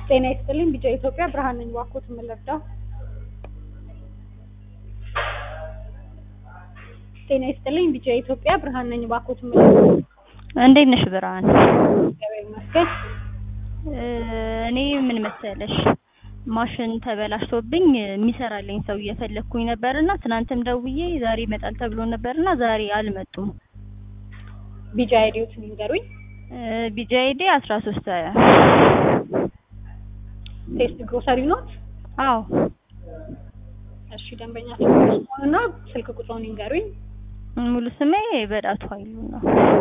ጤና ይስጥልኝ ቢጫ ኢትዮጵያ ብርሃን ነኝ እባክዎት የምንረዳው ጤና ይስጥልኝ ቢጫ ኢትዮጵያ ብርሃን ነኝ እባክዎት የምንረዳው እንዴት ነሽ ብርሃን? እግዚአብሔር ይመስገን እኔ ምን መሰለሽ ማሽን ተበላሽቶብኝ የሚሰራልኝ ሰው እየፈለግኩኝ ነበርና ትናንትም ደውዬ ዛሬ ይመጣል ተብሎ ነበርና ዛሬ አልመጡም። ቢጫ አይዲዎትን ይንገሩኝ ቢጃ አይዲ አስራ ሶስት ቴስት ግሮሰሪ ኖት አዎ እሺ ደንበኛችን ስሙንና ስልክ ቁጥሩን ይንገሩኝ ሙሉ ስሜ በዳቱ ኃይሉ ነው።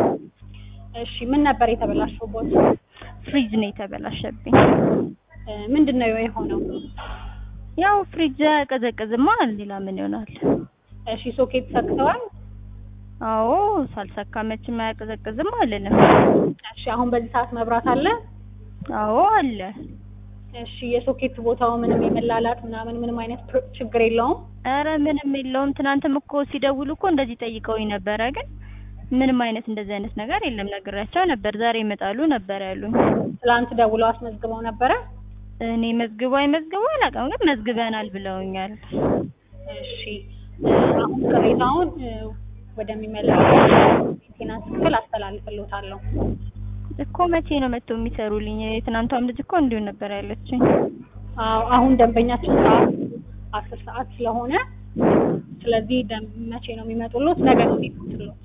እሺ ምን ነበር የተበላሸውበት ፍሪጅ ነው የተበላሸብኝ። ምንድን ነው የሆነው ያው ፍሪጅ አያቀዘቅዝማ ሌላ ምን ይሆናል? እሺ ሶኬት ሰክተዋል አዎ ሳልሰካ መቼም አያቀዘቅዝም አልልም። እሺ አሁን በዚህ ሰዓት መብራት አለ አዎ አለ። እሺ የሶኬት ቦታው ምንም የመላላት ምናምን ምንም አይነት ፕሮ- ችግር የለውም ኧረ ምንም የለውም። ትናንትም እኮ ሲደውሉ እኮ እንደዚህ ጠይቀውኝ ነበረ፣ ግን ምንም አይነት እንደዚህ አይነት ነገር የለም። ነግሬያቸው ነበር። ዛሬ ይመጣሉ ነበር ያሉኝ። ትላንት ደውለው አስመዝግበው ነበረ እኔ መዝግቡ አይመዝግቡ አላውቅም፣ ግን መዝግበናል ብለውኛል። እሺ አሁን ቅሬታውን ወደሚመለከተው ሜንቴናንስ ክፍል አስተላልፍልዎታለሁ እኮ መቼ ነው መጥተው የሚሰሩልኝ? የትናንቷም ልጅ እኮ እንዲሁ ነበር ያለችኝ። አዎ አሁን ደንበኛችን ሰዓት አስር ሰዓት ስለሆነ ስለዚህ ደም- መቼ ነው የሚመጡሎት? ነገ ነው የሚመጡሎት።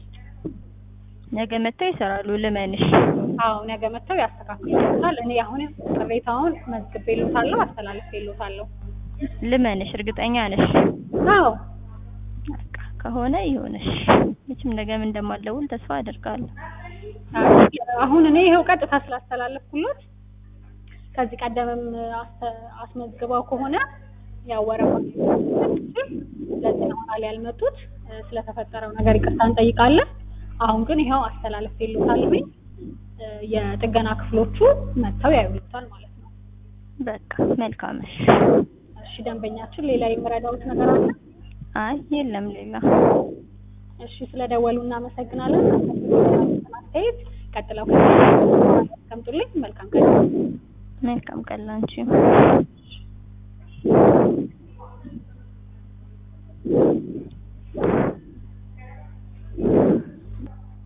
ነገ መጥተው ይሰራሉ። ልመንሽ አዎ ነገ መጥተው ያስተካክሉታል። እኔ አሁን ቅሬታውን መዝግቤልዎታለሁ፣ አስተላልፌልዎታለሁ። ልመንሽ፣ እርግጠኛ ነሽ? አዎ በቃ ከሆነ ይሁንሽ። መቼም ነገም እንደማልደውል ተስፋ አደርጋለሁ። አሁን እኔ ይኸው ቀጥታ ስላስተላለፍኩሎት ከዚህ ቀደምም አስተ- አስመዝግበው ከሆነ ያው ወረፋ ለዚህ ነው ኋላ ያልመጡት። ስለተፈጠረው ነገር ይቅርታ እንጠይቃለን። አሁን ግን ይኸው አስተላልፌልዎታለሁኝ። የጥገና ክፍሎቹ መጥተው ያዩልዎታል ማለት ነው። በቃ መልካምሽ። እሺ ደንበኛችን ሌላ የምረዳዎት ነገር አለ? አይ የለም ሌላ። እሺ ስለደወሉ እናመሰግናለን። አስተያየት ቀጥለው ያስቀምጡልኝ። መልካም ቀን። መልካም ቀን ላንቺ።